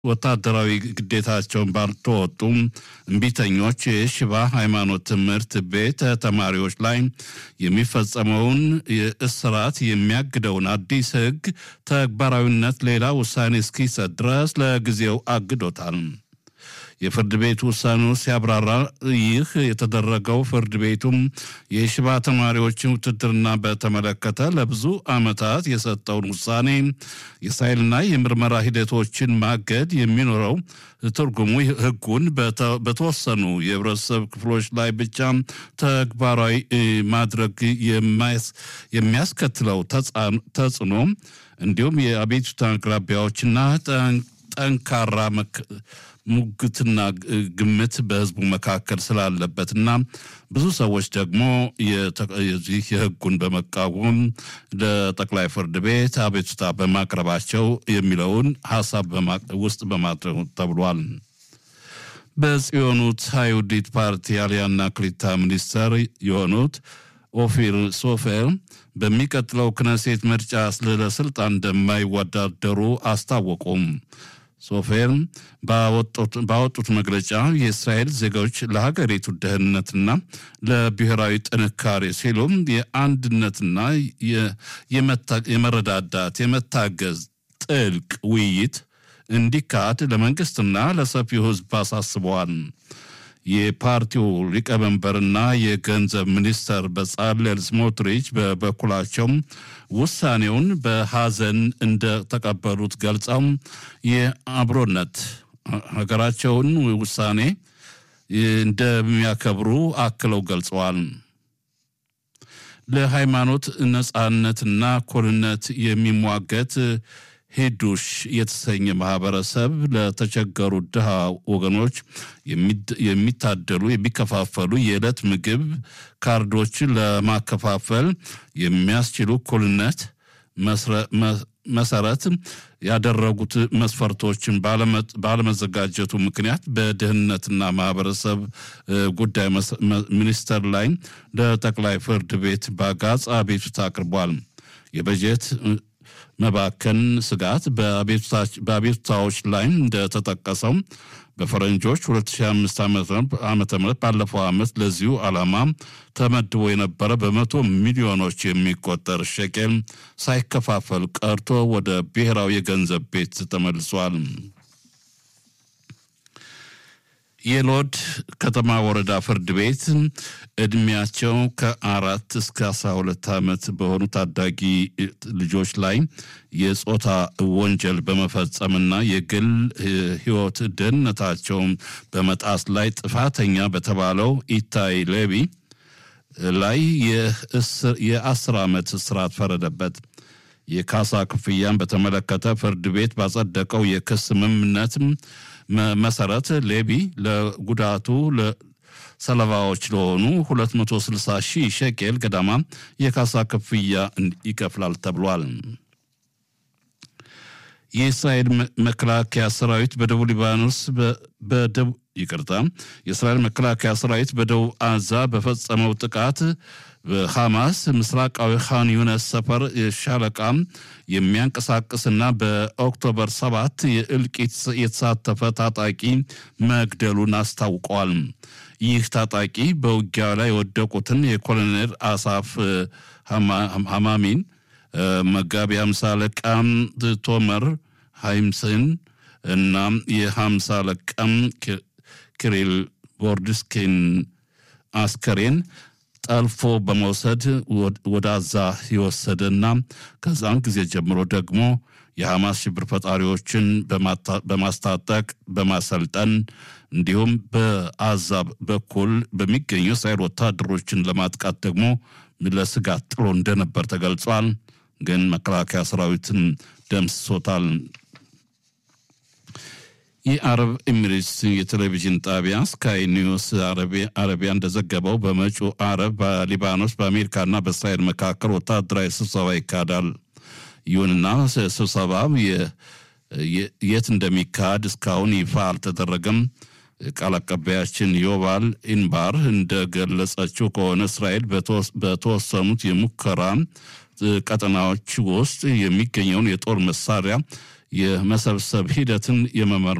ወታደራዊ ግዴታቸውን ባልተወጡም እምቢተኞች የሽባ ሃይማኖት ትምህርት ቤት ተማሪዎች ላይ የሚፈጸመውን እስራት የሚያግደውን አዲስ ሕግ ተግባራዊነት ሌላ ውሳኔ እስኪሰጥ ድረስ ለጊዜው አግዶታል። የፍርድ ቤት ውሳኔው ሲያብራራ ይህ የተደረገው ፍርድ ቤቱም የሽባ ተማሪዎችን ውትድርና በተመለከተ ለብዙ ዓመታት የሰጠውን ውሳኔ የሳይልና የምርመራ ሂደቶችን ማገድ የሚኖረው ትርጉሙ ሕጉን በተወሰኑ የህብረተሰብ ክፍሎች ላይ ብቻ ተግባራዊ ማድረግ የሚያስከትለው ተጽዕኖ እንዲሁም የአቤቱታ አቅራቢያዎችና ጠንካራ ሙግትና ግምት በህዝቡ መካከል ስላለበትና ብዙ ሰዎች ደግሞ የዚህ የህጉን በመቃወም ለጠቅላይ ፍርድ ቤት አቤቱታ በማቅረባቸው የሚለውን ሀሳብ ውስጥ በማድረግ ተብሏል። በጽዮኑት አይሁዲት ፓርቲ አልያና ክሊታ ሚኒስተር የሆኑት ኦፊር ሶፌር በሚቀጥለው ክነሴት ምርጫ ለስልጣን እንደማይወዳደሩ አስታወቁም። ሶፌር ባወጡት መግለጫ የእስራኤል ዜጎች ለሀገሪቱ ደህንነትና ለብሔራዊ ጥንካሬ ሲሉም የአንድነትና የመረዳዳት የመታገዝ ጥልቅ ውይይት እንዲካሄድ ለመንግስትና ለሰፊው ህዝብ አሳስበዋል። የፓርቲው ሊቀመንበርና የገንዘብ ሚኒስተር በጻለል ስሞትሪች በበኩላቸው ውሳኔውን በሐዘን እንደተቀበሉት ገልጸው የአብሮነት ሀገራቸውን ውሳኔ እንደሚያከብሩ አክለው ገልጸዋል። ለሃይማኖት ነጻነትና እኩልነት የሚሟገት ሄዱሽ የተሰኘ ማህበረሰብ ለተቸገሩ ድሃ ወገኖች የሚታደሉ የሚከፋፈሉ የዕለት ምግብ ካርዶችን ለማከፋፈል የሚያስችሉ እኩልነት መሰረት ያደረጉት መስፈርቶችን ባለመዘጋጀቱ ምክንያት በድህነትና ማህበረሰብ ጉዳይ ሚኒስቴር ላይ ለጠቅላይ ፍርድ ቤት በአጋጽ አቤቱታ አቅርቧል። የበጀት መባከን ስጋት በአቤቱታዎች ላይ እንደተጠቀሰው በፈረንጆች 2005 ዓ ም ባለፈው ዓመት ለዚሁ ዓላማ ተመድቦ የነበረ በመቶ ሚሊዮኖች የሚቆጠር ሸቄል ሳይከፋፈል ቀርቶ ወደ ብሔራዊ የገንዘብ ቤት ተመልሷል። የሎድ ከተማ ወረዳ ፍርድ ቤት እድሜያቸው ከአራት እስከ አስራ ሁለት ዓመት በሆኑ ታዳጊ ልጆች ላይ የጾታ ወንጀል በመፈጸምና የግል ሕይወት ደህንነታቸውን በመጣስ ላይ ጥፋተኛ በተባለው ኢታይ ሌቢ ላይ የአስር ዓመት እስራት ፈረደበት። የካሳ ክፍያን በተመለከተ ፍርድ ቤት ባጸደቀው የክስ ስምምነት መሰረት ሌቢ ለጉዳቱ ሰለባዎች ለሆኑ 260 ሺህ ሸቄል ገዳማ የካሳ ክፍያ ይከፍላል ተብሏል። የእስራኤል መከላከያ ሰራዊት በደቡብ ሊባኖስ በደቡብ ይቅርታ፣ የእስራኤል መከላከያ ሰራዊት በደቡብ አዛ በፈጸመው ጥቃት በሐማስ ምስራቃዊ ካን ዩነስ ሰፈር ሻለቃ የሚያንቀሳቅስና በኦክቶበር ሰባት የእልቂት የተሳተፈ ታጣቂ መግደሉን አስታውቀዋል። ይህ ታጣቂ በውጊያ ላይ የወደቁትን የኮሎኔል አሳፍ ሐማሚን መጋቢ ሃምሳ አለቃ ቶመር ሃይምስን እና የሃምሳ አለቃም ክሪል ቦርድስኪን አስከሬን ጠልፎ በመውሰድ ወደ አዛ የወሰደና ከዛን ጊዜ ጀምሮ ደግሞ የሐማስ ሽብር ፈጣሪዎችን በማስታጠቅ በማሰልጠን እንዲሁም በአዛ በኩል በሚገኙ እስራኤል ወታደሮችን ለማጥቃት ደግሞ ለስጋት ጥሎ እንደነበር ተገልጿል። ግን መከላከያ ሰራዊትን ደምስሶታል። የአረብ ኤሚሬትስ የቴሌቪዥን ጣቢያ ስካይ ኒውስ አረቢያ እንደዘገበው በመጪው አረብ በሊባኖስ በአሜሪካና በእስራኤል መካከል ወታደራዊ ስብሰባ ይካሄዳል። ይሁንና ስብሰባ የት እንደሚካሄድ እስካሁን ይፋ አልተደረገም። ቃል አቀባያችን ዮባል ኢንባር እንደገለጸችው ከሆነ እስራኤል በተወሰኑት የሙከራ ቀጠናዎች ውስጥ የሚገኘውን የጦር መሳሪያ የመሰብሰብ ሂደትን የመመር